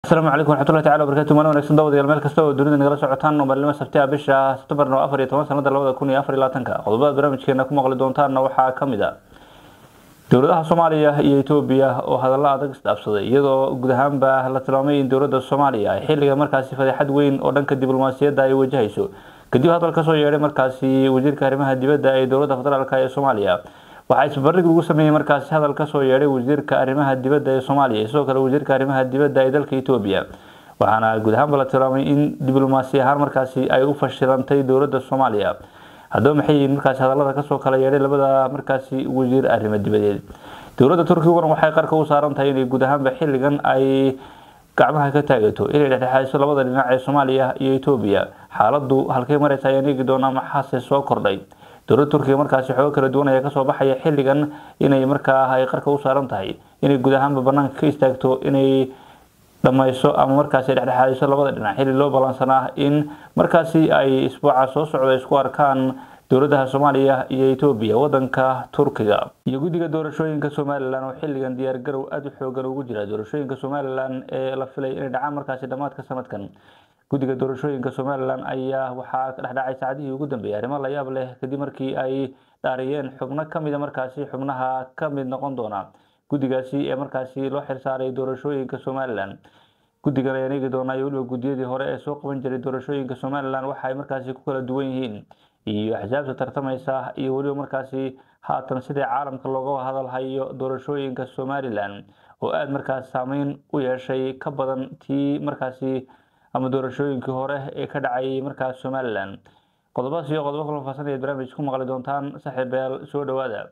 asalaamu calaykum waraxmatullahi tacala wabarakatu maalin wanaagsan daawadayaal meel kasta oo dunida nagala socotaan oo maalnimo sabti ah bisha September afar iyo toban sanada labada kun iyo afar iyo labaatanka qodobada barnaamijkeena ku maqli doontaanna waxaa ka mid ah dowladaha soomaaliya iyo etoobiya oo hadallo adag isdhaafsaday iyadoo guud ahaanba la tilmaamay in dowladda soomaaliya ay xilliga markaasi fadeexad weyn oo dhanka diblomaasiyadda ay wajahayso kadib hadal kasoo yeedhay markaasi wasiirka arrimaha dibadda ee dowladda federaalk ee soomaaliya waxaa isbarbardhig lagu sameeyey markaasi hadal kasoo yeedhay wasiirka arrimaha dibadda ee soomaaliya sidoo kale wasiirka arrimaha dibadda ee dalka etoobiya waxaana guud ahaanba la tilmaamay in diblomaasi ahaan markaasi ay u fashilantay dowladda soomaaliya haddaba maxay yihiin markaasi hadallada kasoo kala yeedhay labada markaasi wasiir arrimo dibadeed dowladda turkiguna waxay qarka u saaran tahay inay guud ahaanba xilligan ay gacmaha ka taagato inay dhexdhexaadiso labada dhinac ee soomaaliya iyo etoobiya xaaladdu halkay maraysa ayaan eegi doonaa maxaase soo kordhay dowladda turkiga markaasi xoogo kala duwan ayaa kasoo baxaya xilligan inay markaa ay qarka u saaran tahay inay guud ahaanba banaanka ka istaagto inay dhamayso ama markaasi dhexdhexaadiso labada dhinac xilli loo balansanaa in markaasi ay isbuuca soo socda isku arkaan dowladaha soomaaliya iyo etoobiya wadanka turkiga iyo guddiga doorashooyinka somalilan oo xilligan diyaargarow aada u xoogan ugu jira doorashooyinka somalilan ee la filay inay dhacaan markaasi dhammaadka sanadkan guddiga doorashooyinka somalilan ayaa waxaa ka dhexdhacay saacadihii ugu dambeeyay arrimo la yaab leh kadib markii ay dhaariyeen xubno kamida markaasi xubnaha ka mid noqon doona guddigaasi ee markaasi loo xilsaaray doorashooyinka somalilan guddigan ayaan eegi doonaa iyo weliba guddiyadii hore ee soo qaban jiray doorashooyinka somalilan waxa ay markaasi ku kala duwan yihiin iyo axsaabta tartamaysa iyo weliba markaasi haatan sidii caalamka looga hadalhayo doorashooyinka somalilan oo aada markaas saameyn u yeeshay ka badan tii markaasi ama doorashooyinkii hore ee ka dhacayay markaas somalilan qodobadaas iyo qodobo kala faahsan ayaad barnaamij ku maqli doontaan saaxiibayaal soo dhawaada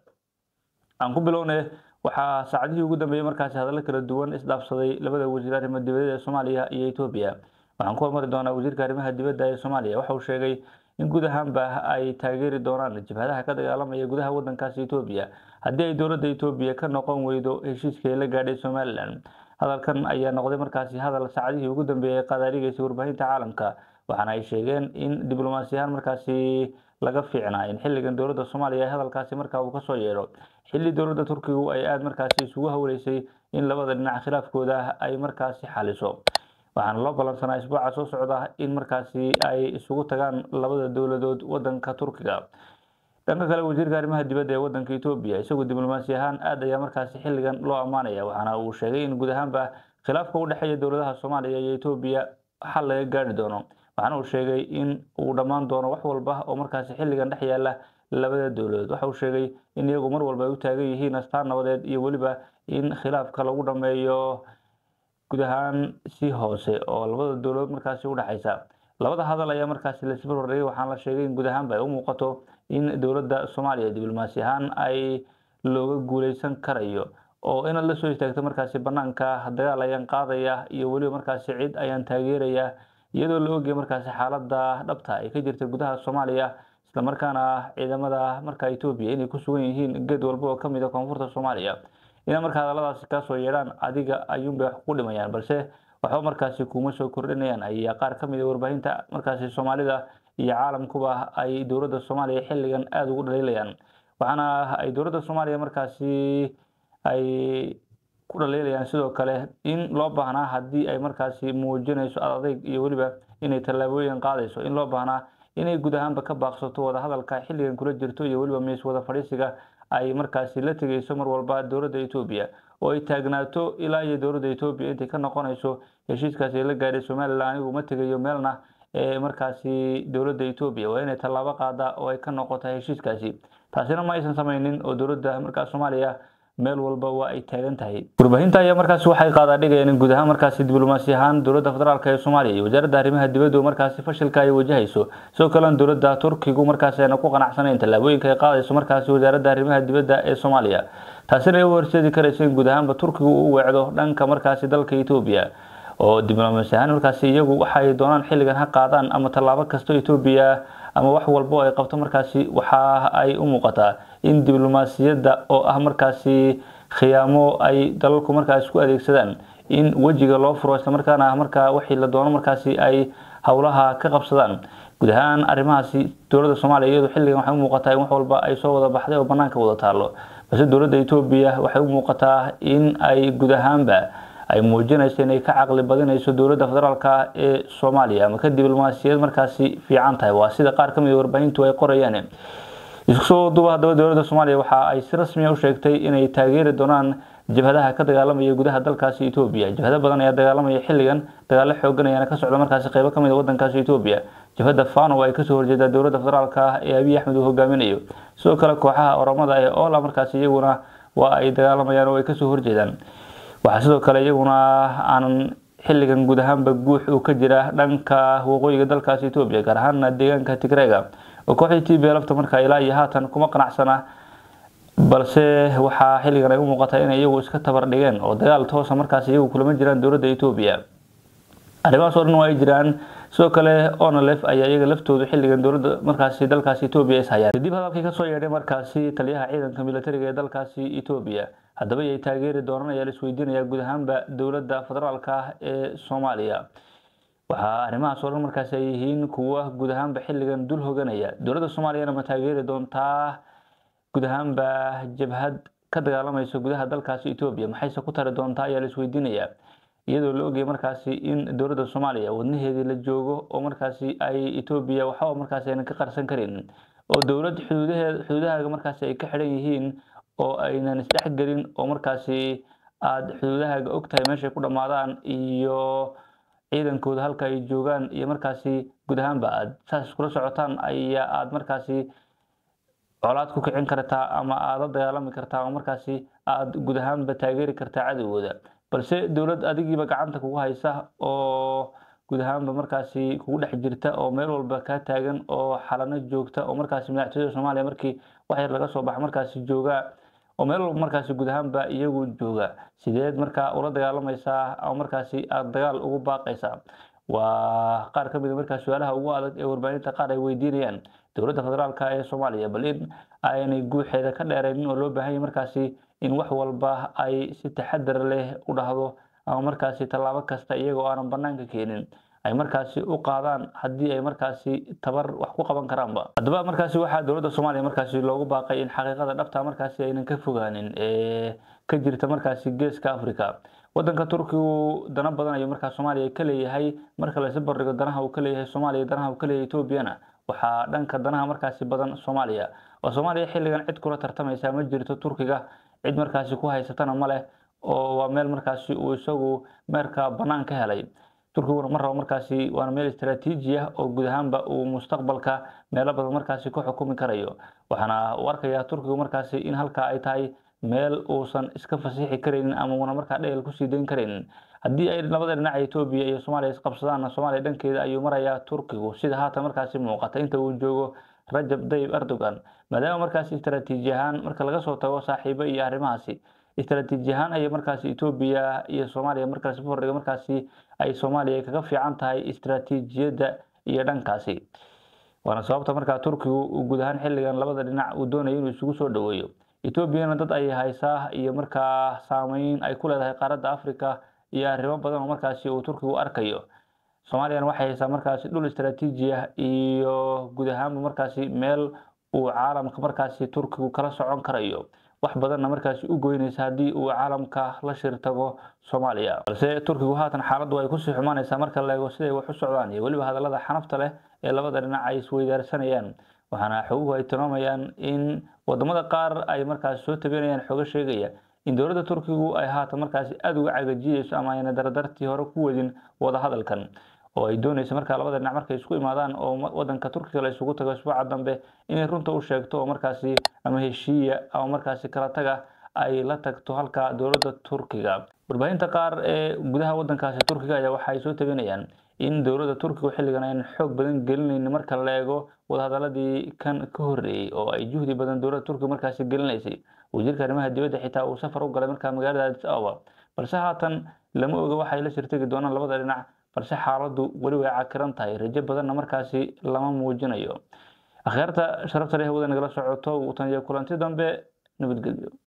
aan ku bilowne waxaa saacadihii ugu dambeeyey markaasi hadallo kala duwan isdhaafsaday labada wasiir arrimo dibadeed ee soomaaliya iyo etoobiya waxaan ku hormari doonaa wasiirka arrimaha dibadda ee soomaaliya waxa uu sheegay in guud ahaanba ay taageeri doonaan jabhadaha ka dagaalamaya gudaha wadankaasi etoobiya haddii ay dowladda etoobiya ka noqon weydo heshiiskii la gaadhay somalilan hadalkan ayaa noqday markaasi hadal saacadihii ugu dambeeyay qaadaadhigaysay warbaahinta caalamka waxaana ay sheegeen in diblomaasiyahaan markaasi laga fiicnaa in xilligan dowladda soomaaliya ay hadalkaasi markaa uu kasoo yeedho xilli dowladda turkigu ay aada markaasi isugu hawleysay in labada dhinac khilaafkooda ay markaasi xaliso waxaana loo ballansanaa isbuuca soo socda in markaasi ay isugu tagaan labada dowladood wadanka turkiga dhanka kale wasiirka arrimaha dibadda ee wadanka etoobiya isagoo diblomaasi ahaan aada ayaa markaasi xilligan loo ammaanaya waxaana uu sheegay in guud ahaanba khilaafka u dhexeeya dowladaha soomaaliya iyo etoobiya xal laga gaari doono waxaana uu sheegay in uu dhammaan doono wax walba oo markaasi xilligan dhex yaala labada dowladood waxa uu sheegay in iyagu mar walba ay u taagan yihiin astaan nabadeed iyo weliba in khilaafka lagu dhameeyo guud ahaan si hoose oo labada dowladood markaasi udhexaysa labada hadal ayaa markaasi laisbar horreeyay waxaana la sheegay in guud ahaanba ay u muuqato in dowladda soomaaliya diblomaasi ahaan ay looga guuleysan karayo oo inaad la soo istaagto markaasi banaanka dagaal ayaan qaadaya iyo weliba markaasi cid ayaan taageeraya iyadoo la ogaya markaasi xaalada dhabta ay ka jirta gudaha soomaaliya islamarkaana ciidamada markaa etoobiya inay ku sugan yihiin geed walba oo kamid a koonfurta soomaaliya inay markaa hadalladaasi kaasoo yeedhaan adiga ayuunbay wax ku dhimayaan balse waxba markaasi kuma soo kordhinayaan ayaa qaar ka mid a warbaahinta markaasi soomaalida iyo caalamkuba ay dowladda soomaaliya xilligan aada ugu dhaliilayaan waxaana ay dowladda soomaaliya markaasi ay ku dhaliilayaan sidoo kale in loo baahnaa haddii ay markaasi muujinayso adadeyg iyo weliba inay tallaabooyin qaadayso in loo baahnaa inay guud ahaanba ka baaqsato wadahadalka xilligan kula jirto iyo weliba miis wada fadhiisiga ay markaasi la tegeyso mar walba dowladda etoobiya oo ay taagnaato ilaa iyo dowladda etoobiya intay ka noqonayso heshiiskaasi la gaadhay somalilan anigu ma tegayo meelna ee markaasi dowladda etoobiya waa inay tallaabo qaada oo ay ka noqota heshiiskaasi taasina ma aysan sameynin oo dowladda markaas soomaaliya meel walba waa ay taagan tahay warbaahinta ayaa markaasi waxay qaadaa dhigayaan in guud ahaan markaasi diblomaasi ahaan dowladda federaalk ee soomaaliya iyo wasaaradda arrimaha dibaddu markaasi fashilka ay wajahayso sidoo kalena dowladda turkigu markaasi ayna ku qanacsanayn tallaabooyinka ay qaadayso markaasi wasaaradda arrimaha dibadda ee soomaaliya taasina ay u horseedi karayso in guud ahaanba turkigu uu weecdo dhanka markaasi dalka etoobiya oo diblomaasi ahaan markaasi iyagu waxay doonaan xilligan ha qaadaan ama tallaabo kasto etoobiya ama wax walba oo ay qabto markaasi waxa ay u muuqataa in diblomaasiyadda oo ah markaasi khiyaamo ay dalalku markaas ku adeegsadaan in wejiga loo furo islamarkaana markaa wixii la doono markaasi ay howlaha ka qabsadaan guud ahaan arrimahaasi dowladda soomaaliya iyadu xilligan waxay u muuqataa in wax walba ay soo wada baxday oo banaanka wada taalo balse dowladda etoobiya waxay u muuqataa in ay guud ahaanba ay muujinayso inay ka caqli badinayso dowladda federaalka ee soomaaliya ama ka diblomaasiyad markaasi fiican tahay waa sida qaar ka mid a warbaahintu ay qorayaan isku soo duuba haddaba dowladda soomaaliya waxa ay si rasmiya u sheegtay inay taageeri doonaan jabhadaha ka dagaalamaya gudaha dalkaasi etoobiya jabhado badan ayaa dagaalamaya xilligan dagaalo xoogan ayaana ka socda markaasi qeybo kamid a wadankaasi etoobiya jabhada fano ay kasoo horjeedaa dowladda federaalka ah ee abiy axmed uu hogaaminayo sidoo kale kooxaha oromada ee ola markaasi iyaguna waa ay dagaalamayaan oo ay kasoo horjeedaan waxaa sidoo kale iyaguna aanan xilligan guud ahaanba guux uu ka jira dhanka waqooyiga dalkaasi etoobiya gaar ahaana deegaanka tigrega oo kooxdii t b lafta markaa ilaa iyo haatan kuma qanacsana balse waxaa xilligan ay u muuqataa inay iyagu iska tabar dhigeen oo dagaal toosa markaas iyagu kulama jiraan dowladda etoobiya arrimahaas oo dhan waa ay jiraan sidoo kale onalef ayaa iyaga laftoodu xilligan dowladda markaasi dalkaasi etoobiya is hayaan kadib hadalkii kasoo yeedhay markaasi taliyaha ciidanka militariga ee dalkaasi etoobiya haddaba yay taageeri doonaan ayaa la isweydiinayaa guud ahaanba dowladda federaalka ah ee soomaaliya waxaa arrimahaas oo dhan markaasi ay yihiin kuwa guud ahaanba xilligan dul hoganaya dowladda soomaaliyana ma taageeri doontaa guud ahaanba jabhad ka dagaalamaysa gudaha dalkaasi etoobiya maxayse ku tari doontaa ayaa la isweydiinayaa iyadoo la ogayay markaasi in dowladda soomaaliya wadnaheedii la joogo oo markaasi ay etoobiya waxba markaasi aynan ka qarsan karin oo dowlad xuduudaheed xuduudahaaga markaasi ay ka xidhan yihiin oo aynan isdhexgelin oo markaasi aada xuduudahaaga ogtahay meeshay ku dhammaadaan iyo ciidankooda halka ay joogaan iyo markaasi guud ahaanba aada saas iskula socotaan ayaa aada markaasi colaad ku kicin kartaa ama aada la dagaalami kartaa ama markaasi aada guud ahaanba taageeri kartaa cadowgooda balse dowlad adigiiba gacanta kugu haysa oo guud ahaanba markaasi kugu dhex jirta oo meel walba kaa taagan oo xalano joogta oo markaasi madaxtooyada soomaaliya markii wax yar laga soo baxa markaasi jooga oo meel walba markaasi guud ahaanba iyagu jooga sideed markaa ula dagaalamaysaa ama markaasi aada dagaal ugu baaqaysaa waa qaar ka mid a markaa su-aalaha ugu adag ee warbaahinta qaar ay weydiinayaan dowladda federaalka ee soomaaliya bal in aanay guuxeeda ka dheeraynin oo loo baahan yahay markaasi in wax walba ay si taxadar leh u dhahdo ama markaasi tallaabo kasta iyagoo aanan banaanka keenin ay markaasi u qaadaan haddii ay markaasi tabar wax ku qaban karaanba haddaba markaasi waxaa dowladda soomaaliya markaasi loogu baaqay in xaqiiqada dhabta markaasi aynan ka fogaanin ee ka jirta markaasi geeska africa wadanka turkigu dana badan ayuu markaa soomaaliya ka leeyahay marka laysu bardhigo danaha uu ka leeyahay soomaaliya danaha uu ka leeyahay etoobiyana waxaa dhanka danaha markaasi badan soomaaliya oo soomaaliya xilligan cid kula tartamaysa ma jirto turkiga cid markaasi ku haysatana ma leh oo waa meel markaasi uu isagu meerka bannaan ka helay turkiguna ma rabo markaasi waana meel istaraatiiji ah oo guud ahaanba uu mustaqbalka meelo badan markaasi ku xukumi karayo waxaana u arkayaa turkigu markaasi in halkaa ay tahay meel uusan iska fasiixi karaynin ama una markaa dhegel kusii dayn karaynin haddii ay labada dhinaca etoobiya iyo soomaaliya isqabsadaanna soomaaliya dhankeeda ayuu marayaa turkigu sida haatan markaasi muuqata inta uu joogo rajab dayib erdogan maadaama markaasi istaraatiiji ahaan marka laga soo tago saaxiibo iyo arrimahaasi istaraatiiji ahaan ayay markaasi etoobiya iyo soomaaliya markaasi fordhiga markaasi ay soomaaliya kaga fiican tahay istaraatiijiyadda iyo dhankaasi waana sababta markaa turkigu uu guud ahaan xilligan labada dhinac uu doonayo inuu isugu soo dhaweeyo etoobiyana dad ay haysaa iyo markaa saameyn ay ku leedahay qaaradda africa iyo arrimo badan oo markaasi uu turkigu arkayo soomaaliyana waxay haysaa markaasi dhul istaraatiiji ah iyo guud ahaanba markaasi meel uu caalamka markaasi turkigu kala socon karayo wax badanna markaasi u goynaysa haddii uu caalamka la shir tago soomaaliya balse turkigu haatan xaaladdu ay kusii xumaanaysaa marka la eego siday wax u socdaan iyo weliba hadallada xanafta leh ee labada dhinac ay isweydaarsanayaan waxaana xoguhu ay tilmaamayaan in wadamada qaar ay markaasi soo tabanayaan xogo sheegaya in dowladda turkigu ay haatan markaasi aada uga cagajiyeyso ama ayna dardartii hore ku wadin wadahadalkan oo ay doonayso markaa labada dhinac markay isku imaadaan oo wadanka turkiga la isugu tago isbuuca dambe inay runta u sheegto oo markaasi ama heshiiya ama markaasi kala taga ay la tagto halka dowladda turkiga warbaahinta qaar ee gudaha wadankaasi turkiga ayaa waxa ay soo tabinayaan in dowladda turkiga xilligan aynan xoog badan gelinayn marka la eego wadahadaladii kan ka horreeyey oo ay juhdi badan dowladda turkiga markaasi gelinaysay wasiirka arrimaha dibadda xitaa uu safar u galay markaa magaalada addis ababa balse haatan lama oga waxay la shirtagi doonaan labada dhinac balse xaaladdu weli way cakiran tahay rajo badanna markaasi lama muujinayo akhyaarta sharafta leh wada nagala socoto tan iyo kulanti dambe nabadgelyo